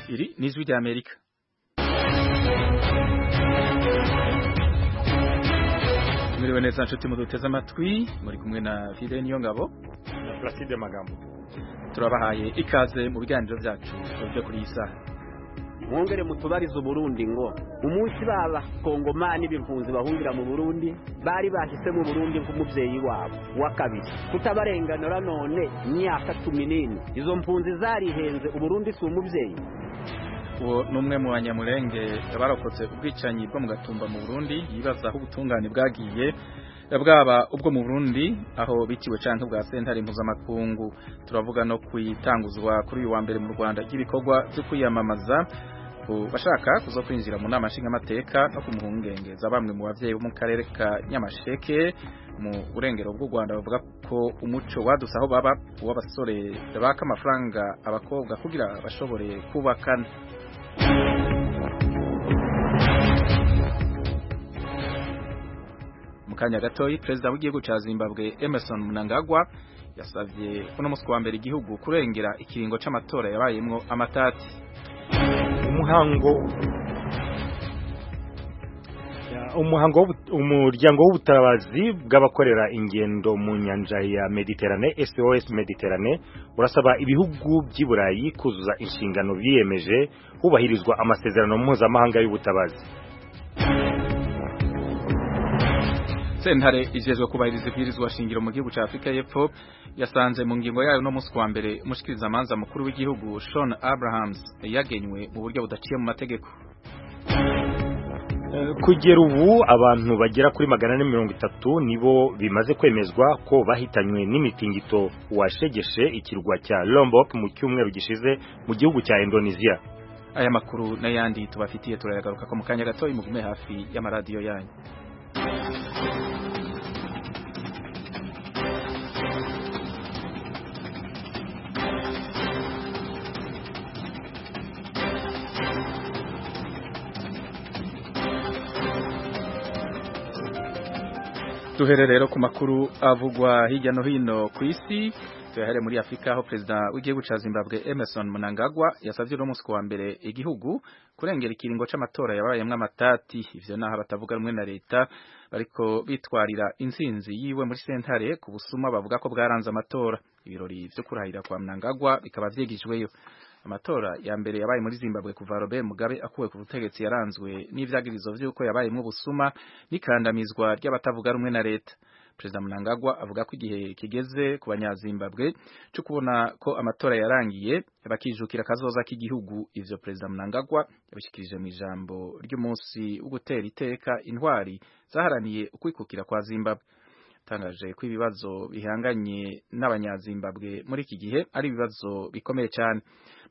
Swahili, ni Sauti ya Amerika. Mwiriwe neza nshuti muduteze amatwi muri kumwe na Fide Niyongabo na Placide Magambo. Turabahaye ikaze mu biganiro byacu byo kuri iyi saha. mwongere mutubarize uburundi ngo umunsi baba kongomani b'impunzi bahungira mu burundi bari bahise mu burundi nk'umubyeyi wabo wa kabiri kutabarenganura none imyaka cumi n'ine izo mpunzi zarihenze uburundi si umubyeyi uwo ni umwe mu banyamurenge barokotse ubwicanyi bwo mu gatumba mu burundi yibaza aho ubutungane bwagiye bwaba ubwo mu burundi aho biciwe cyane ubwa sentare mpuzamakungu turavuga no kwitanguzwa kuri uyu wa mbere mu rwanda ry'ibikorwa byo kwiyamamaza bashaka kuza kwinjira mu nama nshingamateka no ku muhungengeza bamwe mu babyeyi bo mu karere ka nyamasheke mu burengero bw'u rwanda bavuga ko umuco wadutse aho baba uw'abasore baka amafaranga abakobwa kugira bashobore kubakana mu kanya gatoyi perezida w'igihugu cya zimbabwe emerson mnangagwa yasabye ko n'umunsi wa mbere igihugu kurengera ikiringo cy'amatora yabayemo amatati umuhango umuhango umuryango w'ubutabazi bw'abakorera ingendo mu nyanja ya Mediterane SOS Mediterane urasaba ibihugu by'iburayi kuzuza inshingano biyemeje hubahirizwa amasezerano mpuzamahanga y'ubutabazi sentare ijejwe kubahiriza ibwirizwa shingiro mu gihugu cya Afurika y'Epfo yasanze mu ngingo yayo no munsi wa mbere umushikiriza amanza mukuru w'igihugu Sean Abrahams yagenywe mu buryo budaciye mu mategeko kugera ubu abantu bagera kuri magana ane mirongo itatu nibo bimaze kwemezwa ko bahitanywe n'imitingito washegeshe ikirwa cya Lombok mu cyumweru gishize mu gihugu cya Indonesia aya makuru n'ayandi tubafitiye turayagaruka ko mu kanya gato imugume hafi y'amaradiyo yanyu duhere rero ku makuru avugwa hirya no hino ku isi tuyahere muri afurika aho perezida w'igihugu cya zimbabwe emerson munangagwa yasabye uno munsi wa mbere igihugu kurengera ikiringo cy'amatora yabayemo amatati ivyo naho abatavuga rumwe na leta bariko bitwarira insinzi yiwe muri sentare ku busuma bavuga ko bwaranze amatora ibirori vyo kurahirira kwa munangagwa bikaba vyigijweyo amatora ya mbere yabaye muri Zimbabwe kuva Robert Mugabe akuwe ku butegetsi yaranzwe n'ivyagirizo vy'uko yabayemwo ubusuma n'ikandamizwa ry'abatavuga rumwe na leta Perezida Mnangagwa avuga ko igihe kigeze ku banyazimbabwe cyo kubona ko amatora yarangiye bakijukira kazoza k'igihugu ivyo Perezida Mnangagwa yabishikirije mu ijambo ry'umunsi wo gutera iteka intwari zaharaniye ukwikukira kwa Zimbabwe tangaje ko ibibazo bihanganye n'abanyazimbabwe muri iki gihe ari ibibazo bikomeye cyane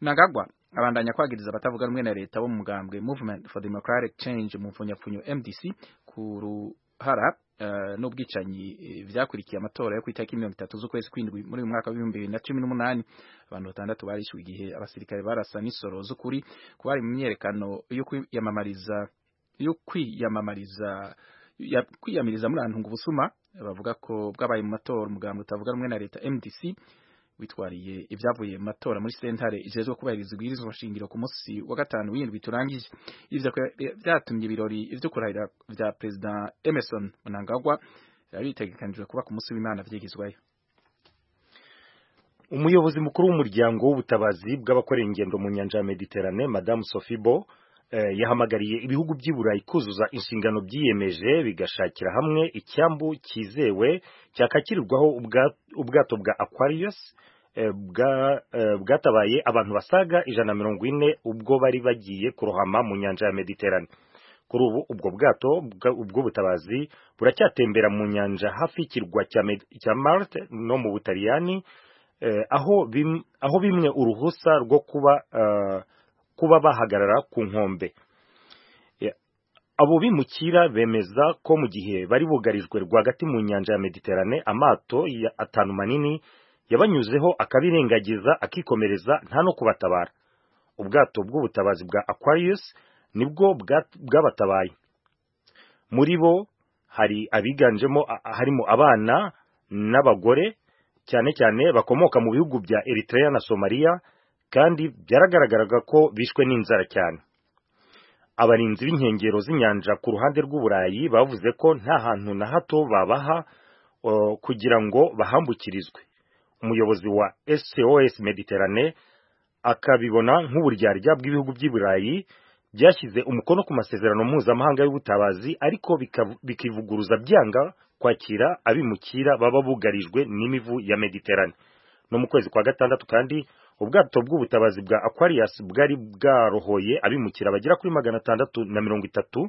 Mnangagwa abandanya kwagiriza abatavuga rumwe na leta bo mu mugambwe Movement for Democratic Change mu mfunyapfunyo MDC ku ruhara uh, n'ubwicanyi vyakurikiye amatora yo kwitaka mirongo itatu z'ukwezi kw'indwi muri uyu mwaka w'ibihumbi bibiri na cumi n'umunani abantu batandatu barishyuwe igihe abasirikare barasa n'isoro z'ukuri ku bari mu myerekano yo kwiyamamariza yo kwiyamamariza kwiyamiriza muri ahantu ubusuma bavuga ko bwabaye mu matora umugambwe utavuga rumwe na leta MDC witwariye ibyavuye mu matora muri sentare ijejwe kubahiriza ibwirizwa shingiro ku munsi wa gatanu w'indwi turangije ivyo vyatumye ibirori vyo kurahira vya perezida Emerson Mnangagwa bitegekanijwe kuba ku munsi w'Imana vyigizwayo umuyobozi mukuru w'umuryango w'ubutabazi bw'abakorera ingendo mu nyanja ya Mediterane Madame Sophie Bo yahamagariye ibihugu by'i Burayi kuzuza inshingano byiyemeje bigashakira hamwe icyambu cyizewe cyakakirirwaho ubwato bwa Aquarius bwatabaye abantu basaga ijana na mirongo ine ubwo bari bagiye kurohama mu nyanja ya Mediterane kuri ubu ubwo bwato ubwo butabazi buracyatembera mu nyanja hafi y'ikirwa cya Malte no mu Butaliyani aho bimwe uruhusa rwo kuba kuba bahagarara ku nkombe abo bimukira bemeza ko mu gihe bari bugarijwe rwagati mu nyanja ya mediterane amato atanu manini yabanyuzeho akabirengagiza akikomereza nta no kubatabara ubwato bw'ubutabazi bwa aquarius nibwo bwabatabaye muri bo hari abiganjemo harimo abana n'abagore cyane cyane bakomoka mu bihugu bya eritrea na somaliya kandi byaragaragaraga ko bishwe n'inzara cyane abarinzi b'inkengero z'inyanja ku ruhande rw'uburayi bavuze ko nta hantu na hato babaha uh, kugira ngo bahambukirizwe umuyobozi wa SOS Mediterane akabibona nk'uburyarya bw'ibihugu by'iburayi byashyize umukono ku masezerano mpuzamahanga y'ubutabazi ariko bikav- bikivuguruza byanga kwakira abimukira baba bugarijwe n'imivu ya Mediterane no mu kwezi kwa gatandatu kandi ubwato bw'ubutabazi bwa Aquarius bwari bwarohoye abimukira bagera kuri magana atandatu na mirongo itatu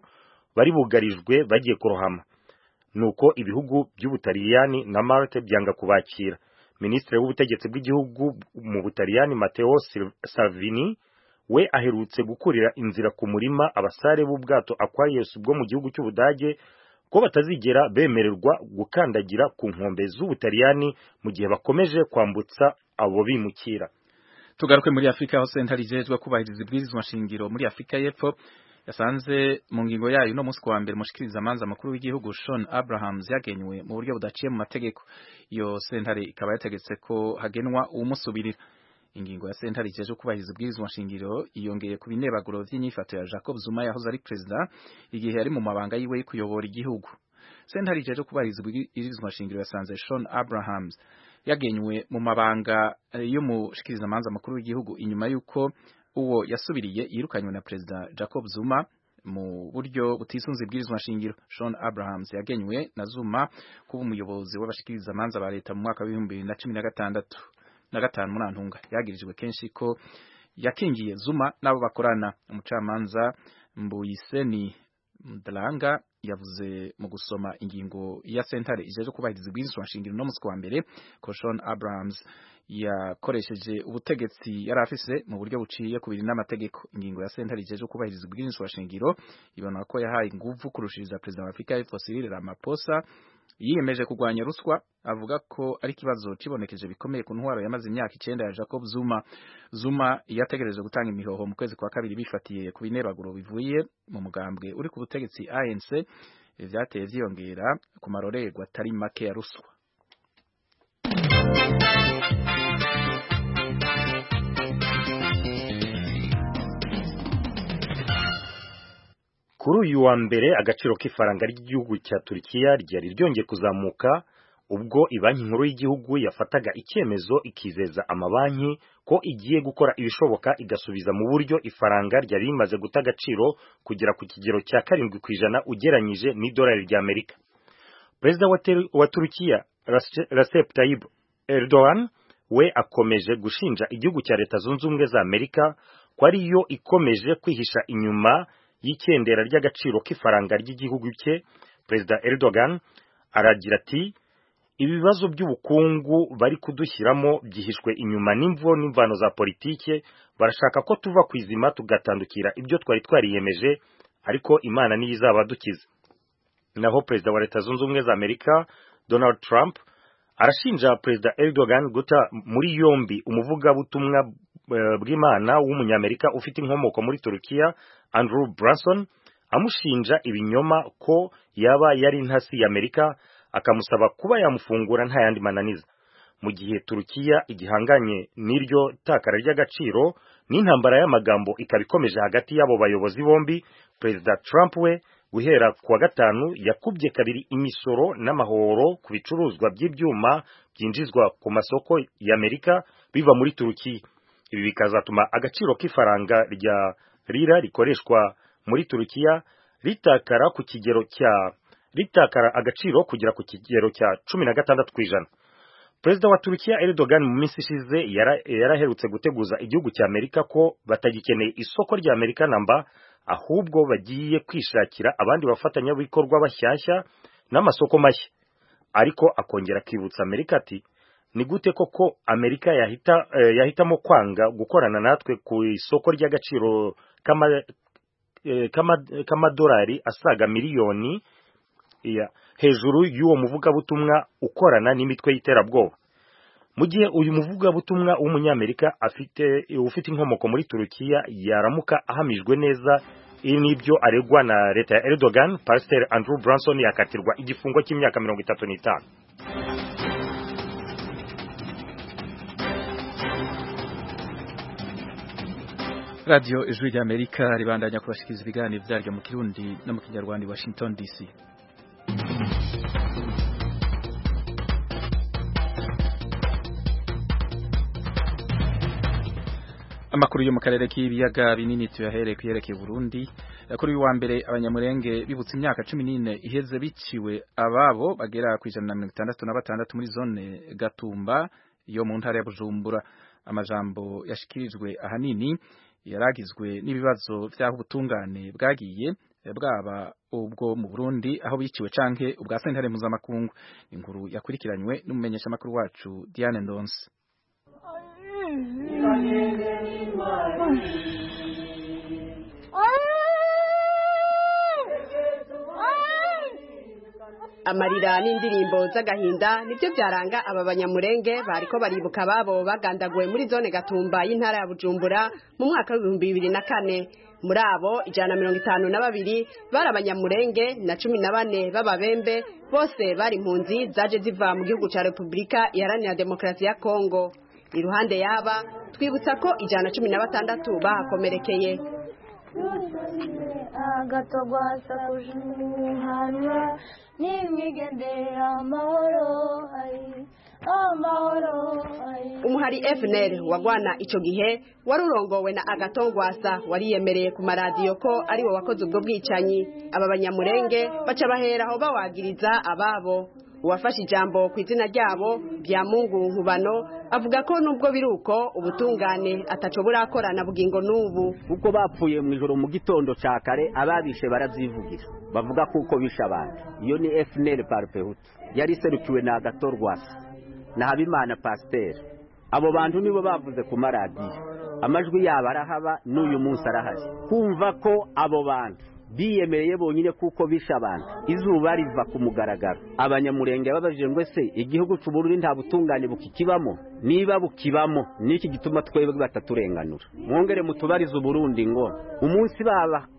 bari bugarijwe bagiye kurohama nuko ibihugu by'ubutaliyani na Malte byanga kubakira minisitiri w'ubutegetsi bw'igihugu mu butaliyani Matteo Sil- Salvini we aherutse gukurira inzira ku murima abasare b'ubwato Aquarius bwo mu gihugu cy'Ubudage ko batazigera bemererwa gukandagira ku nkombe z'ubutaliyani mu gihe bakomeje kwambutsa abo bimukira tugaruke muri Afrika aho senta rijejwe kubahiriza ibwirizwa nshingiro muri Afrika y'Epfo yasanze mu ngingo yayo no munsi wa mbere mushikiriza amanza makuru w'igihugu Sean Abrahams yagenywe mu buryo budaciye mu mategeko iyo sentare ikaba yategetse ko hagenwa umusubirira ingingo ya sentare ijejwe kubahiriza ibwirizwa nshingiro yongeye ku binebaguro by'inyifato ya Jacob Zuma yahoze ari perezida igihe yari mu mabanga yiwe yo kuyobora igihugu sentare ijejwe kubahiriza ibwirizwa nshingiro yasanze Sean Abrahams yagenywe mu mabanga eh, y'umushikirizamanza makuru w'igihugu inyuma y'uko uwo yasubiriye yirukanywe na perezida Jacob Zuma mu buryo butisunze ibwirizwa nshingiro Sean Abrahams yagenywe na Zuma kuba umuyobozi w'abashikirizamanza ba leta mu mwaka w'ibihumbi bibiri na cumi na gatandatu na gatanu muri antunga yagirijwe kenshi ko yakingiye Zuma n'abo bakorana umucamanza Mbuyiseni Mdalanga yavuze mu gusoma ingingo ya sentare ijejwe kubahiriza ibwirizwa nshingiro no munsi wa mbere ko Sean Abrahams yakoresheje ubutegetsi yari afise mu buryo buciye kubiri n'amategeko ingingo ya sentare ijejwe kubahiriza ubwirinzi shingiro ibona ko yahaye ingufu kurushiriza perezida wa Afurika y'Epfo Cyril Ramaphosa yiyemeje kurwanya ruswa avuga ko ari ikibazo kibonekeje bikomeye ku ntwaro yamaze imyaka icyenda ya Jacob Zuma Zuma yategereje gutanga imihoho mu kwezi kwa kabiri bifatiye ku binebaguro bivuye mu mugambwe uri ku butegetsi ANC ivyateye vyiyongera ku marorerwa atari make ya ruswa kuri uyu wa mbere agaciro k'ifaranga ry'igihugu cya Turkiya ryari ryongeye kuzamuka ubwo ibanki nkuru y'igihugu yafataga icyemezo ikizeza amabanki ko igiye gukora ibishoboka igasubiza mu buryo ifaranga ryari rimaze guta agaciro kugera ku kigero cya karindwi ku ijana ugereranyije n'idolari ry'Amerika perezida wa Ter- wa Turkiya Rase- Recep Tayyip Erdogan we akomeje gushinja igihugu cya Leta Zunze Ubumwe za Amerika ko ari yo ikomeje kwihisha inyuma y'icyendera ry'agaciro k'ifaranga ry'igihugu cye perezida Erdogan aragira ati ibibazo by'ubukungu bari kudushyiramo byihishwe inyuma n'imvo n'imvano za politike barashaka ko tuva ku izima tugatandukira ibyo twari twariyemeje ariko imana niyo izabadukiza naho perezida wa leta zunze ubumwe za amerika donald trump arashinja perezida erdogan guta muri yombi umuvugabutumwa eh, bw'imana w'umunyamerika ufite inkomoko muri turukiya andrew branson amushinja ibinyoma ko yaba yari intasi ya amerika akamusaba kuba yamufungura nta yandi mananiza mu gihe turukiya igihanganye n'iryo takara ry'agaciro n'intambara y'amagambo ikaba ikomeje hagati y'abo bayobozi bombi perezida trump we guhera ku wa gatanu yakubye kabiri imisoro n'amahoro ku bicuruzwa by'ibyuma byinjizwa ku masoko y'amerika biva muri turukiya ibi bikazatuma agaciro k'ifaranga rya rira rikoreshwa muri turukiya ritakara ku kigero cya ritakara agaciro kugera ku kigero cya cumi na gatandatu ku ijana perezida wa turukiya Erdogan mu minsi ishize yara- yaraherutse guteguza igihugu cya amerika ko batagikeneye isoko rya amerika namba ahubwo bagiye kwishakira abandi bafatanyabikorwa bashyashya n'amasoko mashya ariko akongera akibutsa amerika ati ni gute koko amerika yahita, eh, yahitamo kwanga gukorana natwe ku isoko ry'agaciro k'ama- eh, k'ama- k'amadolari asaga miliyoni iya hejuru y'uwo muvugabutumwa ukorana n'imitwe y'iterabwoba mu gihe uyu muvugabutumwa w'umunyamerika afite ufite inkomoko muri turukiya yaramuka ahamijwe neza ibi n'ibyo aregwa na leta ya Erdogan Pasiteri Andrew Branson yakatirwa igifungo cy'imyaka mirongo itatu n'itanu radiyo ijwi ry'amerika ribandanya kubashikiriza ibiganiro byaryo mu kirundi no mu kinyarwanda i washington dc amakuru yo mu karere k'ibiyaga binini tuyahereye kuyerekeye Burundi kuri wa mbere abanyamurenge bibutse imyaka 14 iheze biciwe ababo bagera ku 166 muri zone Gatumba yo mu ntara ya Bujumbura amajambo yashikirijwe ahanini yaragizwe n'ibibazo by'aho ubutungane bwagiye bwaba ubwo mu Burundi aho biciwe canke ubwa sentare mpuzamakungu inkuru yakurikiranywe n'umumenyesha makuru wacu Diane Ndonse amarira n'indirimbo z'agahinda nibyo byaranga aba banyamurenge bariko baribuka ababo bagandaguwe muri zone gatumba y'intara ya bujumbura mu mwaka w'ibihumbi bibiri na kane muri abo ijana na mirongo itanu na babiri bari abanyamurenge na cumi na bane b'ababembe bose bari impunzi zaje ziva mu gihugu ca repubulika iharanira demokarasi ya kongo iruhande yaba twibutsa ko ijana na cumi na batandatu bahakomerekeye agatogwa hasakuje umuhana n'imyigendera amahoro ari amahoro ari umuhari FNL wagwana ico gihe wari urongowe na agatongwasa wariyemereye ku maradiyo ko ari we wakoze ubwo bwicanyi aba banyamurenge baca bahera aho bawagiriza ababo uwafashe ijambo ku izina ryabo bya mungu nkubano avuga ko nubwo biri uko ubutungane ataco burakorana bugingo n'ubu uko bapfuye mu ijoro mu gitondo cya kare ababishe baravyivugira bavuga kuko bishe abantu iyo ni FNL Parpehutu yari serukiwe na Agatorwasa na Habimana Pasteur abo bantu nibo bavuze ku maradiyo amajwi yabo arahaba n'uyu munsi arahari kumva ko abo bantu biyemereye bonyine kuko bisha abantu izuba riva ku mugaragaro abanyamurenge babajije ngo ese igihugu cy'uburundi nta butungane bukikibamo niba bukibamo niki gituma twebwe bataturenganura mwongere mutubarize uburundi ngo umunsi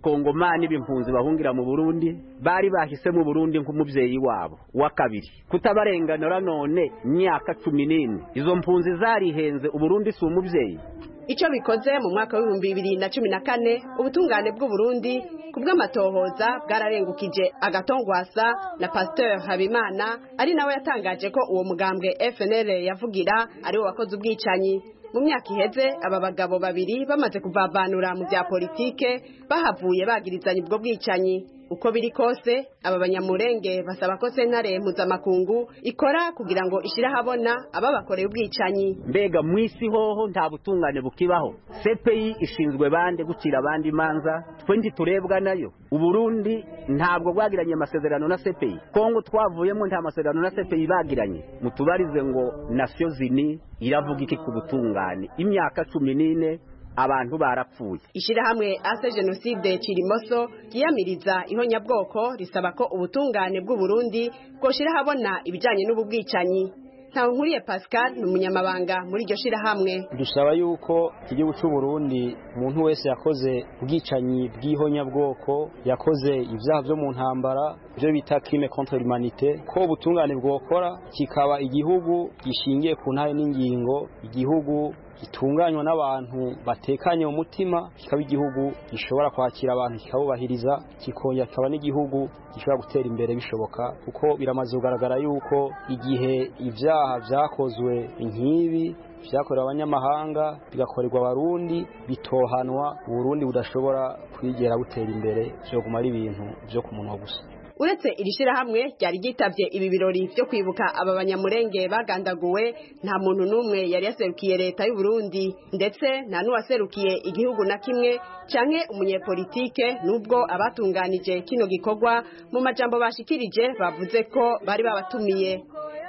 b'abakongomani b'impunzi bahungira mu burundi bari bahise mu burundi nk'umubyeyi wabo wa kabiri kutabarenganura none imyaka cumi n'ine izo mpunzi zarihenze uburundi si umubyeyi icyo bikoze mu mwaka w'ibihumbi bibiri na cumi na kane ubutungane bw'uburundi ku bw'amatohoza bwararengukije agatongwasa na pasteur habimana ari nawe yatangaje ko uwo mugambwe fnl yavugira ari wo wakoze ubwicanyi mu myaka iheze aba bagabo babiri bamaze kuvavanura mu bya politike bahavuye bagirizanya ubwo bwicanyi uko biri kose aba banyamurenge basaba ko sentare mpuzamakungu ikora kugira ngo ishyire ahabona ababakoreye ubwicanyi mbega mu isi hoho nta butungane bukibaho cpi ishinzwe bande gucira abandi imanza twe ntiturebwa nayo uburundi ntabwo bwagiranye amasezerano na cpi kongo twavuyemo nta masezerano na cpi bagiranye mutubarize ngo nasiyo zini iravuga iki ku butungane imyaka cumi n'ine abantu barapfuye ishyirahamwe ase jenoside kirimoso ryiyamiriza ihonyabwoko risaba ko ubutungane bw'uburundi bwoshyira ahabona ibijyanye n'ubu bwicanyi ntawe nkuriye pascal ni umunyamabanga muri iryo shyirahamwe dusaba yuko igihugu cy'uburundi umuntu wese yakoze ubwicanyi bw'ihonyabwoko yakoze ibyaha byo mu ntambara ibyo bita kirime kontra humanite ko ubutungane bwokora kikaba igihugu gishingiye ku ntare n'ingingo igihugu gitunganywa n'abantu batekanye mu mutima kikaba igihugu gishobora kwakira abantu kikabubahiriza kikongera kikaba n'igihugu gishobora gutera imbere bishoboka kuko biramaze kugaragara yuko igihe ibyaha byakozwe nk'ibi byakorewe abanyamahanga bigakorerwa abarundi bitohanwa uburundi budashobora kwigera butera imbere byoguma ari ibintu byo ku munwa gusa uretse iri shyirahamwe ryari ryitabye ibi birori byo kwibuka aba banyamurenge bagandaguwe nta muntu n'umwe yari yaserukiye leta y'uburundi ndetse nta n'uwaserukiye igihugu na kimwe cyane umunyepolitike n'ubwo abatunganije kino gikorwa mu majambo bashikirije bavuze ko bari babatumiye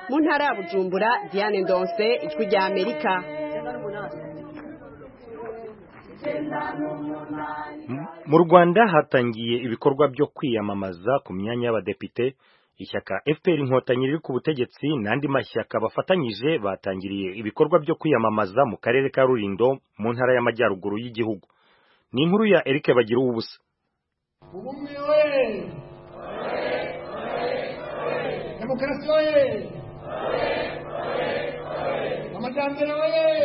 mu ntara ya bujumbura diane ndonse ijwi rya amerika mu rwanda hatangiye ibikorwa byo kwiyamamaza ku myanya y'abadepite ishyaka fpr inkotanyi riri ku butegetsi n'andi mashyaka bafatanyije batangiriye ibikorwa byo kwiyamamaza mu karere ka rurindo mu ntara y'amajyaruguru y'igihugu ni inkuru ya eric bagira ubusa ubumwe demokarasi we amajyambere we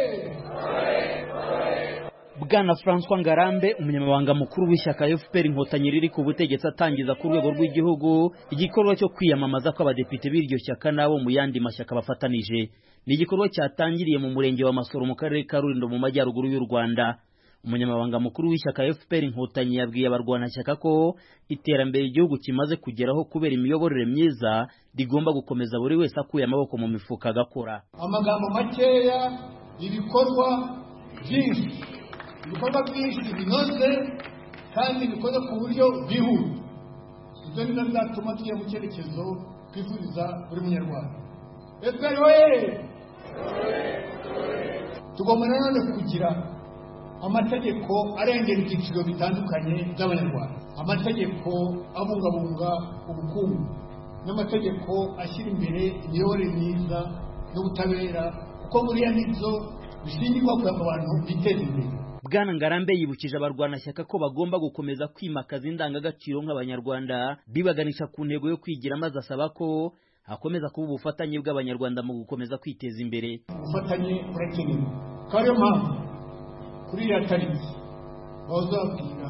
bwana francois ngarambe umunyamabanga mukuru w'ishyaka fpr inkotanyi riri ku butegetsi atangiza ku rwego rw'igihugu igikorwa cyo kwiyamamaza kw'abadepite b'iryo shyaka n'abo mu yandi mashyaka bafatanije ni igikorwa cyatangiriye mu murenge wa masoro mu karere ka rulindo mu majyaruguru y'u rwanda umunyamabanga mukuru w'ishyaka fpr inkotanyi yabwiye abarwanashyaka ko iterambere igihugu kimaze kugeraho kubera imiyoborere myiza rigomba gukomeza buri wese akuye amaboko mu mifuka agakora amagambo makeya ibikorwa byinshi ibikorwa byinshi binoze kandi bikoze ku buryo bwihuse ibyo ni byo bizatuma tujya mu cyerekezo twifuriza buri munyarwanda efuperi we tugomba nanone kugira amategeko arengera ibyiciro bitandukanye by'abanyarwanda amategeko abungabunga ubukungu n'amategeko ashyira imbere imiyoborere myiza n'ubutabera kuko buriya nibyo bishingirwa kugira ngo abantu biteze imbere bwana ngarambe yibukije abarwanashyaka ko bagomba gukomeza kwimakaza indangagaciro nk'abanyarwanda bibaganisha ku ntego yo kwigira maze asaba ko hakomeza kuba ubufatanye bw'abanyarwanda mu gukomeza kwiteza imbere ubufatanye burakenewe akaba ariyo mpamvu kuri iriya tariki bazabwira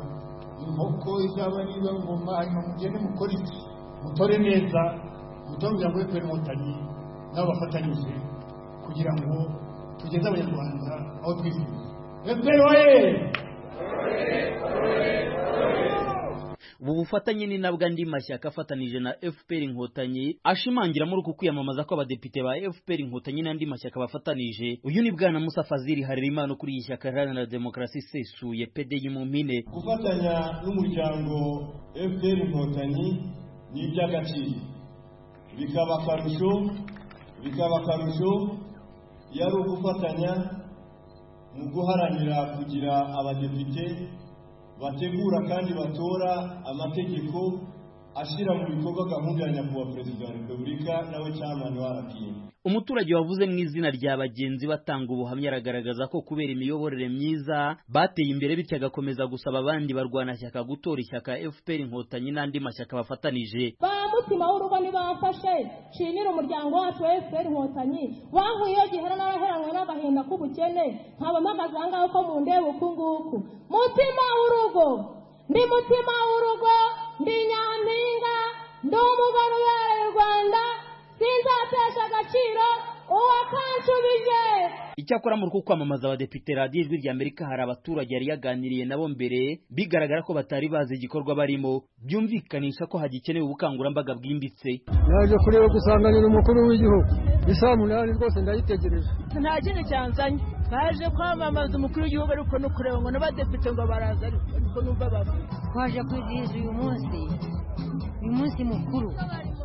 inkoko izaba niba ngoma hanyuma mugende mukore iki mutore neza mutore umuryango w'efuperi inkotanyi nabo bafatanyije kugira ngo tugeze abanyarwanda aho twifuza efuperi waye ubu bufatanye ni nabwo andi mashyaka afatanije na fpr inkotanyi ashimangira muri uku kwiyamamaza kw'abadepite ba fpr inkotanyi n'andi mashyaka bafatanije uyu ni bwana musa fazili harerimana ukuriye ishyaka iharanira demokarasi isesuye pdi mu mpine gufatanya n'umuryango fpr inkotanyi ni iby'agaciro bikaba akarusho bikaba akarusho iyo ari ugufatanya mu guharanira kugira abadepite bategura kandi batora amategeko ashyira mu bikorwa gahunda ya nyakubahwa perezida wa repubulika nawe cyamani wa rpm umuturage wavuze mu izina rya bagenzi batanga ubuhamya aragaragaza ko kubera imiyoborere myiza bateye imbere bityo agakomeza gusaba abandi barwanashyaka gutora ishyaka fpr inkotanyi n'andi mashyaka bafatanije ba mutima w'urugo ntibafashe nshimire umuryango wacu wa fpr inkotanyi wankuye iyo gihera n'abaheranwe n'agahinda k'ubukene nkabamagaze aha ngaho ko mundeba uku nguku mutima w'urugo ndi mutima w'urugo ndi nyampinga ndi umugore ubereye u rwanda sinzatesha agaciro uwakanshubije icyakora muri uku kwamamaza abadepite radiyo ijwi rya amerika hari abaturage yari yaganiriye nabo mbere bigaragara ko batari bazi igikorwa barimo byumvikanisha ko hagikenewe ubukangurambaga bwimbitse naje kureba gusanganira umukuru w'igihugu isaa munani rwose ndayitegereje nta kintu cyanzanye baje kwamamaza umukuru w'igihugu ariko no kureba ngo n'abadepite ngo baraza ariko numva bavuga twaje kwizihiza uyu munsi uyu munsi mukuru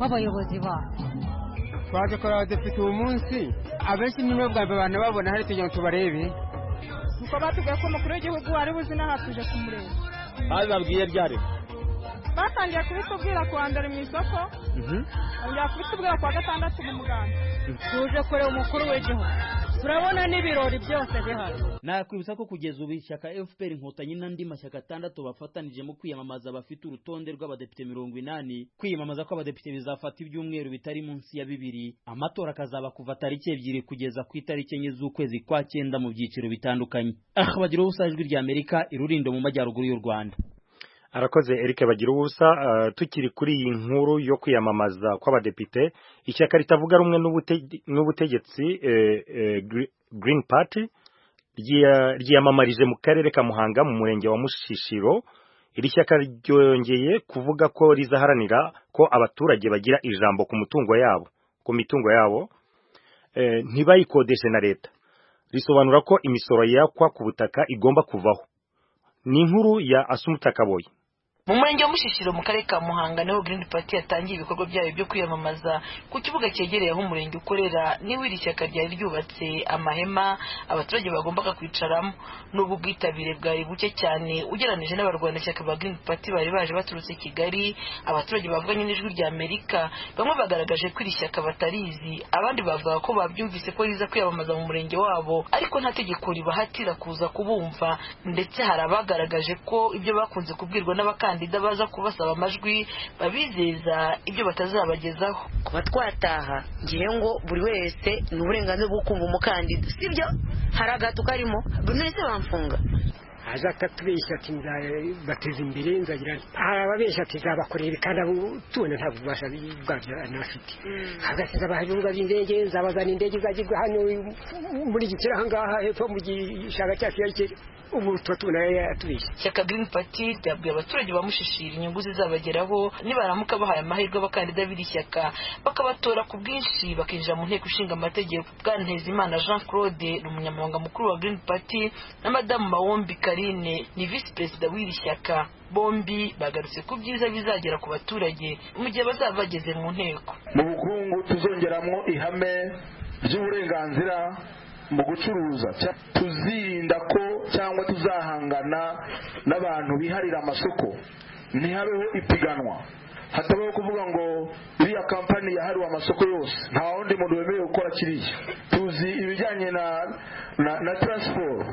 w'abayobozi bacu twaje kureba abadepite uwo munsi abenshi nibo bwa mbere abantu babona hari kugira ngo tubarebe kuko batubwiye ko umukuru w'igihugu wari buzi n'aha tuje kumureba babibabwiye ryari batangiye kubitubwira ku wa mbere mu isoko bongera kubitubwira ku wa gatandatu mu muganda tuje kureba umukuru w'igihugu turabona n'ibirori byose bihari nakwibutsa ko kugeza ubu ishyaka fpr inkotanyi n'andi mashyaka atandatu bafatanije mu kwiyamamaza bafite urutonde rw'abadepite mirongo inani kwiyamamaza kw'abadepite bizafata ibyumweru bitari munsi ya bibiri amatora akazaba kuva tariki ebyiri kugeza ku itariki enye z'ukwezi kwa cyenda mu byiciro bitandukanye aha bagira ubusa ijwi rya amerika irurindo mu majyaruguru y'u rwanda arakoze Eric bagira ubusa uh, tukiri kuri iyi nkuru yo kwiyamamaza kw'abadepite ishyaka ritavuga rumwe n'ubutegetsi eh, eh, Green Party ryiyamamarije mu karere ka Muhanga mu murenge wa Mushishiro iri shyaka ryongeye kuvuga ko rizaharanira ko abaturage bagira ijambo ku mutungo yabo ku mitungo yabo eh, ntibayikodeshe na leta risobanura ko imisoro yakwa ku butaka igomba kuvaho ni inkuru ya Asumta Kaboyi mu murenge wa mushishiro mu karere ka muhanga niho green party yatangiye ibikorwa byayo byo kwiyamamaza ku kibuga cyegereye aho umurenge ukorera niho iri shyaka ryari ryubatse amahema abaturage bagombaga kwicaramo n'ubu bwitabire bwari buke cyane ugereranije n'abarwanashyaka ba green party bari baje baturutse kigali abaturage bavuganye n'ijwi rya amerika bamwe bagaragaje ko iri shyaka batarizi abandi bavuga ko babyumvise ko riza kwiyamamaza mu murenge wabo ariko nta tegeko ribahatira kuza kubumva ndetse hari abagaragaje ko ibyo bakunze kubwirwa n'abakandida abakandida baza kubasaba amajwi babizeza ibyo batazabagezaho kuba twataha ngiye ngo buri wese ni uburenganzira bwo kumva umukandida sibyo hari agato karimo buri wese bamfunga aza atatubeshya ati nzabateza imbere nzagira hari ababeshya ati nzabakorera ibi kandi abo tubona nta bubasha bwabyo anafite hagasiza abahibuga b'indege nzabazana indege izagirwa hano muri gikera ahangaha hepfo mu gishanga cyacu ya gikera ubu tuba tubona yatubeshya Shyaka Green Party ryabwiye abaturage ba Mushishiri inyungu zizabageraho nibaramuka bahaye amahirwe abakandida b'iri shyaka bakabatora ku bwinshi bakinjira mu nteko ishinga amategeko Bwanezimana Jean Claude ni umunyamabanga mukuru wa Green Party na Madamu Mawombi Karine ni visi perezida w'iri shyaka bombi bagarutse ku byiza bizagera ku baturage mu gihe bazaba bageze mu nteko mu bukungu tuzongeramo ihame ry'uburenganzira mu gucuruza tuzirinda ko cyangwa tuzahangana n'abantu biharira amasoko ntihabeho ipiganwa hatabaho kuvuga ngo iriya kampani yahariwe amasoko yose nta wundi muntu wemerewe gukora kiriya tuzi ibijyanye na na, na taransiporo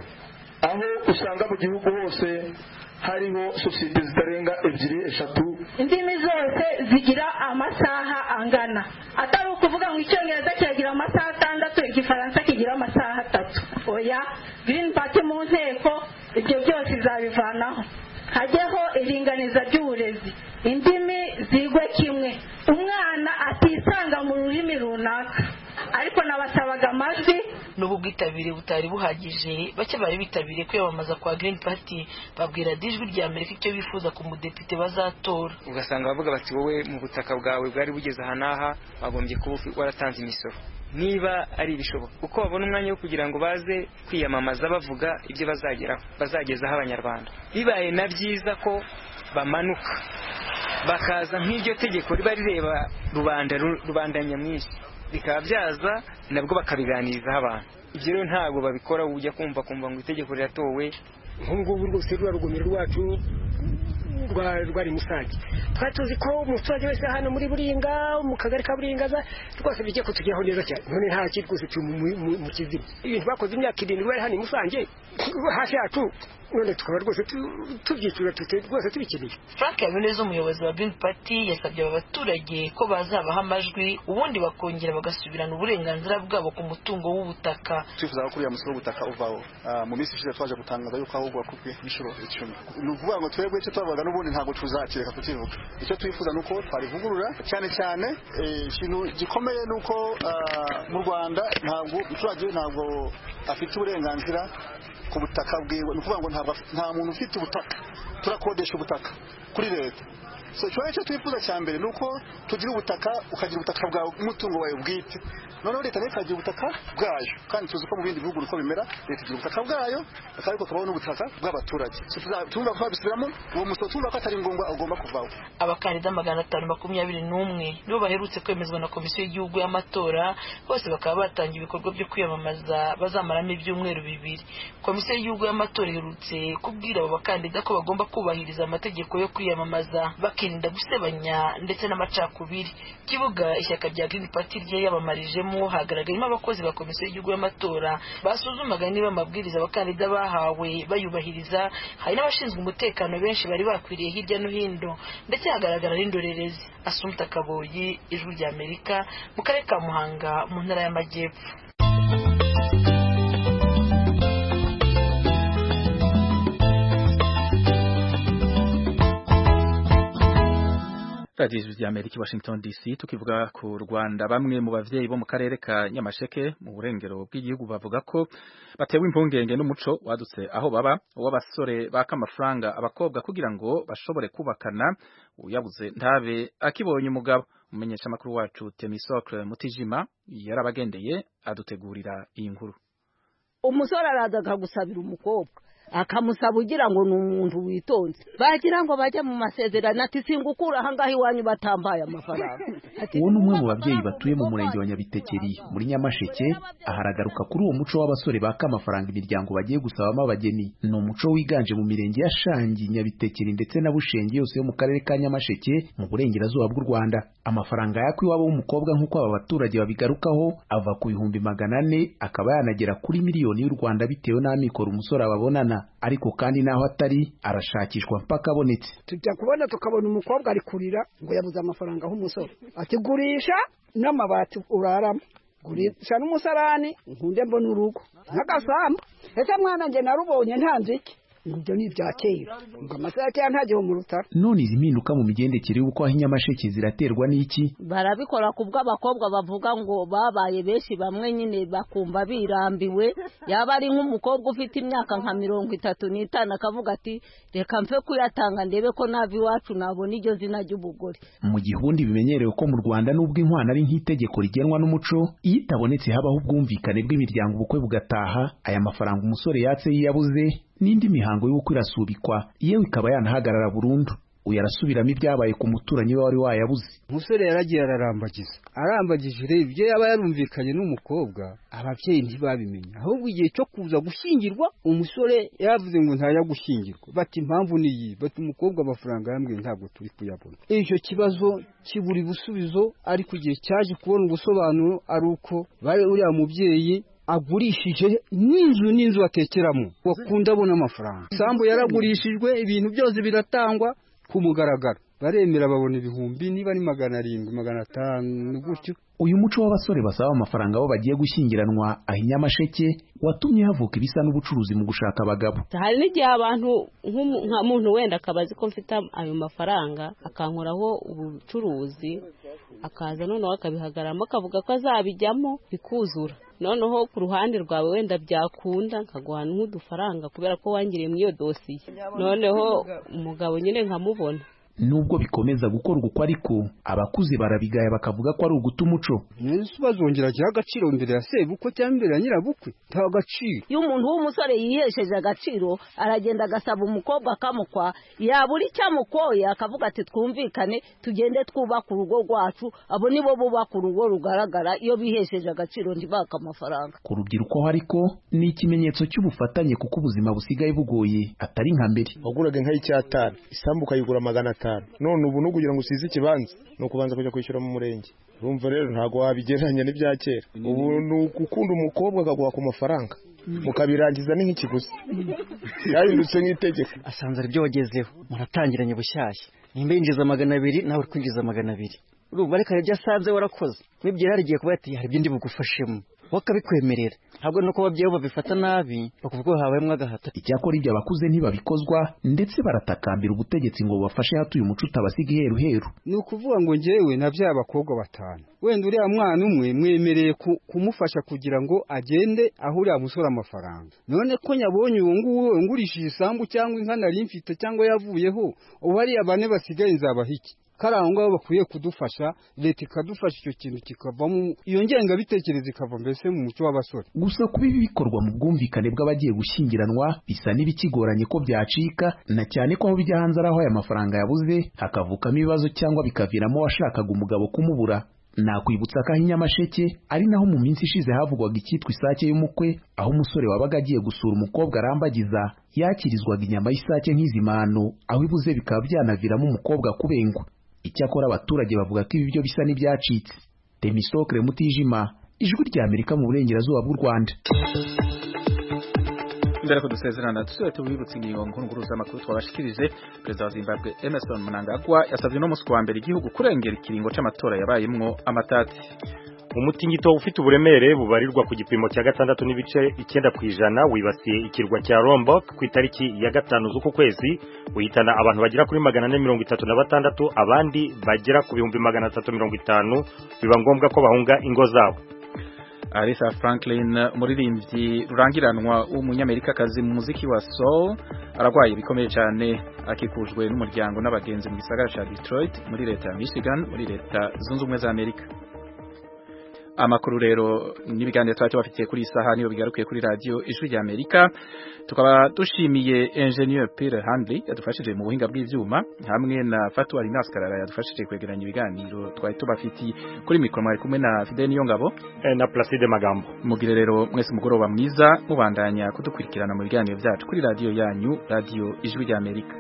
aho usanga mu gihugu hose hariho sosiyete zitarenga ebyiri eshatu indimi zose zigira amasaha angana atari ukuvuga ngo icyongereza kiragira amasaha atandatu igifaransa kigira amasaha atatu oya green party mu nteko ibyo byose izabivanaho hajyeho iringaniza ry'uburezi indimi zigwe kimwe umwana atisanga mu rurimi runaka ariko nabasabaga amajwi n'ubu bwitabire butari buhagije bake bari bitabiriye kwiyamamaza kwa Green Party babwira dijwi rya Amerika icyo bifuza ku mudepite bazatora ugasanga bavuga bati wowe mu butaka bwawe bwari bugeze aha n'aha wagombye kuba waratanze imisoro niba ari ibishoboka uko babona umwanya wo kugira ngo baze kwiyamamaza bavuga ibyo bazageraho bazagezaho abanyarwanda bibaye na byiza ko bamanuka bakaza nk'iryo tegeko riba rireba rubanda nyamwinshi bikaba byaza nabwo bakabiganirizaho abantu ibyo rero ntabwo babikora ujya kumva kumva ngo itegeko riratowe nk'ubu ngubu rwose ruriya rugomero rwacu rwari musage twari tuzi ko umuturage wese hano muri buringa mu kagari ka buringa rwose bijya kutugeraho neza cyane none nta kindi rwose turi mu kizima ibintu bakoze imyaka irindwi bari hano i musange hafi yacu none tukaba rwose tubyitura rwose tubikeneye frank habineza umuyobozi wa green party yasabye aba baturage ko bazabaha amajwi ubundi bakongera bagasubirana uburenganzira bwabo ku mutungo w'ubutaka twifuza ko kuriya musoro w'ubutaka uvaho mu minsi ishize twaje gutangaza yuko ahubwo wakubwe n'inshuro icumi ni ukuvuga ngo twebwe icyo twavuga n'ubundi ntabwo tuzakireka kukivuga icyo twifuza ni uko twarivugurura cyane cyane ikintu gikomeye ni uko mu rwanda ntabwo umuturage ntabwo afite uburenganzira ku butaka bwiwe ni ukuvuga ngo nta muntu ufite ubutaka turakodesha ubutaka kuri leta so ikibazo cyo twifuza cya mbere ni uko tugira ubutaka ukagira ubutaka bwawe umutungo wawe bwite noneho leta nayo ikagira ubutaka bwayo kandi tuzi ko mu bindi bihugu uko bimera leta igira ubutaka bwayo ariko tukabaho n'ubutaka bw'abaturage tumva ko babisubiramo uwo musoro tumva ko atari ngombwa ugomba kuvaho abakandida magana atanu makumyabiri n'umwe nibo baherutse kwemezwa na komisiyo y'igihugu y'amatora bose bakaba batangiye ibikorwa byo kwiyamamaza bazamaramo ibyumweru bibiri komisiyo y'igihugu y'amatora iherutse kubwira abo bakandida ko bagomba kubahiriza amategeko yo kwiyamamaza bakirinda gusebanya ndetse n'amacakubiri kibuga ishyaka rya Green Party ryiyamamarijemo hagaragayemo abakozi ba komisiyo y'igihugu y'amatora basuzumaga niba amabwiriza abakandida bahawe bayubahiriza hari n'abashinzwe umutekano benshi bari bakwiriye hirya no hino ndetse hagaragara n'indorerezi asumta kaboyi ijwi rya amerika mu karere ka muhanga mu ntara y'amajyepfo radiyo ijwi ry'amerika washington dc tukivuga ku rwanda bamwe mu bavyeyi bo mu karere ka nyamasheke mu burengero bw'igihugu bavuga ko batewe impungenge n'umuco wadutse aho baba w'abasore baka amafaranga abakobwa kugira ngo bashobore kubakana uyabuze ntabe akibonye umugabo umumenyeshamakuru wacu temisokre mutijima yarabagendeye adutegurira iyi nkuru umusore araza akagusabira umukobwa akamusaba ugira ngo ni umuntu witonze bagira ngo bajye mu masezerano ati singukura ahangaha iwanyu batambaye amafaranga uwo ni umwe mu babyeyi batuye mu murenge wa nyabitekeri muri nyamasheke aharagaruka kuri uwo muco w'abasore baka amafaranga imiryango bagiye gusabamo abageni ni umuco wiganje mu mirenge ya shangi nyabitekeri ndetse na bushenge yose yo mu karere ka nyamasheke mu burengerazuba bw'u rwanda amafaranga yakwa iwabo w'umukobwa nk'uko aba baturage babigarukaho ava ku bihumbi magana ane akaba yanagera kuri miliyoni y'u rwanda bitewe n'amikoro umusore ababonana ariko kandi n'aho atari arashakishwa mpaka abonetse tujya kubona tukabona umukobwa ari kurira ngo yabuze amafaranga aho umusore ati gurisha n'amabati uraramo gurisha n'umusarani nkunde mbona urugo n'agasamba ese mwana njye narubonye ntanze iki ngo ibyo ni ibya kera ngo amasaha ya kera ntajyeho mu rutara none izi mpinduka mu migendekere y'uko aho inyamasheke ziraterwa n'iki barabikora ku bw'abakobwa bavuga ngo babaye benshi bamwe nyine bakumva birambiwe yaba ari nk'umukobwa ufite imyaka nka mirongo itatu n'itanu akavuga ati reka mfe kuyatanga ndebe ko nava iwacu nabona iryo zina ry'ubugore mu gihundi bimenyerewe ko mu rwanda nubwo inkwano ari nk'itegeko rigenwa n'umuco iyo itabonetse habaho ubwumvikane bw'imiryango ubukwe bugataha aya mafaranga umusore yatse yiyabuze n'indi mihango y'ubukwe irasubikwa yewe ikaba yanahagarara burundu uyu arasubiramo ibyabaye ku muturanyi we wari wayabuze umusore yaragiye ararambagiza arambagije ibyo yaba yarumvikanye n'umukobwa ababyeyi ntibabimenya ahubwo igihe cyo kuza gushyingirwa umusore yavuze ngo ntajya gushyingirwa bati impamvu ni iyi bati umukobwa amafaranga yambwiye ntabwo turi kuyabona icyo kibazo kibura ibisubizo ariko igihe cyaje kubona ubusobanuro ari uko bari uriya mubyeyi agurishije n'inzu n'inzu atekeramo wakunda abona amafaranga isambu yaragurishijwe ibintu byose biratangwa ku mugaragaro baremera babona ibihumbi niba ari magana arindwi magana atanu gutyo uyu muco w'abasore basaba amafaranga abo bagiye gushyingiranwa aha inyamasheke watumye havuka ibisa n'ubucuruzi mu gushaka abagabo hari n'igihe abantu nka muntu wenda akaba azi ko mfite ayo mafaranga akankoraho ubucuruzi akaza noneho akabihagaramo akavuga ko azabijyamo bikuzura noneho ku ruhande rwawe wenda byakunda nkaguhana nk'udufaranga kubera ko wangiriye muri iyo dosiye noneho umugabo nyine nkamubona nubwo bikomeza gukorwa uko ariko abakuze barabigaya bakavuga ko ari uguta umuco yesu bazongera agira agaciro mbere ya sebukwe cyangwa imbere ya nyirabukwe nta gaciro iyo umuntu w'umusore yihesheje agaciro aragenda agasaba umukobwa akamukwa yabura icyo amukoye akavuga ati twumvikane tugende twubaka urugo rwacu abo nibo bubaka urugo rugaragara iyo bihesheje agaciro ntibaka amafaranga ku rubyiruko ariko ni ikimenyetso cy'ubufatanye kuko ubuzima busigaye bugoye atari nka mbere waguraga inka y'icyatanu isambu ukayigura magana atanu none ubu nukugira ngo usize ikibanza ni ukubanza kujya kwishyura mu murenge urumva rero ntabwo wabigereranya n'ibya kera ubu ni ugukunda umukobwa akaguha ku mafaranga mukabirangiza ni nk'ikiguzi yahindutse nk'itegeko asanze ari byo wagezeho muratangiranye bushyashya nimba yinjiza magana abiri nawe uri kwinjiza magana abiri urumva reka ibyo asanze warakoze wibwira yarigiye kuba yati hari ibyo bugufashemo bakabikwemerera ntabwo nuko ababyeyi babifata nabi bakuvuga ko habayemo agahato icyakora ibyo abakuze ntibabikozwa ndetse baratakambira ubutegetsi ngo bubafashe hatuye umuco utabasiga iheruheru ni ukuvuga ngo ngewe na bya bakobwa batanu wenda uriya mwana umwe mwemereye kumufasha kugira ngo agende aho uriya musore amafaranga none ko nyabonye uwo nguwo ngurishije isambu cyangwa inka nari mfite cyangwa yavuyeho ubu hariya bane basigaye nzabaha iki kari aho ngaho bakwiye kudufasha leta ikadufasha icyo kintu kikavamo iyo ngengabitekerezo ikava mbese mu muco w'abasore gusa kuba ibi bikorwa mu bwumvikane bw'abagiye gushyingiranwa bisa n'ibikigoranye ko byacika na cyane ko aho bijya hanze ari aho aya mafaranga yabuze hakavukamo ibibazo cyangwa bikaviramo washakaga umugabo kumubura nakwibutsa ko aho inyamasheke ari naho mu minsi ishize havugwaga icyitwa isake y'umukwe aho umusore wabaga agiye gusura umukobwa arambagiza yakirizwaga inyama y'isake nk'izimano aho ibuze bikaba byanaviramo umukobwa kubengwa icyakora abaturage bavuga ko ibi byo bisa n'ibyacitse demisokre mutijima ijwi rya amerika mu burengerazuba bw'u rwanda mbere ko dusezerana dusubire tubibutse ingingo nkuru z'amakuru twabashikirije perezida wa zimbabwe emerson mnangagwa yasabye no munsi wa mbere igihugu kurengera ikiringo cy'amatora yabayemwo amatati umutingito ufite uburemere bubarirwa ku gipimo cya gatandatu n'ibice icyenda ku ijana wibasiye ikirwa cya Lombok ku itariki ya gatanu z'uku kwezi uhitana abantu bagera kuri magana ane mirongo itatu na batandatu abandi bagera ku bihumbi magana atatu mirongo itanu biba ngombwa ko bahunga ingo zabo Arisa Franklin umuririmbyi rurangiranwa w'umunyamerikakazi mu muziki wa soul ararwaye bikomeye cyane akikujwe n'umuryango n'abagenzi mu gisagara cya Detroit muri leta ya Michigan muri leta zunze ubumwe za Amerika amakuru rero n'ibiganiro twari tubafitiye kuri isaha niyo bigarukiye kuri radiyo ijwi rya amerika tukaba dushimiye enjeniyeri pere handiri yadufashije mu buhinga bw'ibyuma hamwe na fatu alinas karara yadufashije kwegeranya ibiganiro twari tubafitiye kuri mikoro mwari kumwe na fide niyongabo na placide magambo mugire rero mwese umugoroba mwiza mubandanya kudukurikirana mu biganiro byacu kuri radiyo yanyu radiyo ijwi rya amerika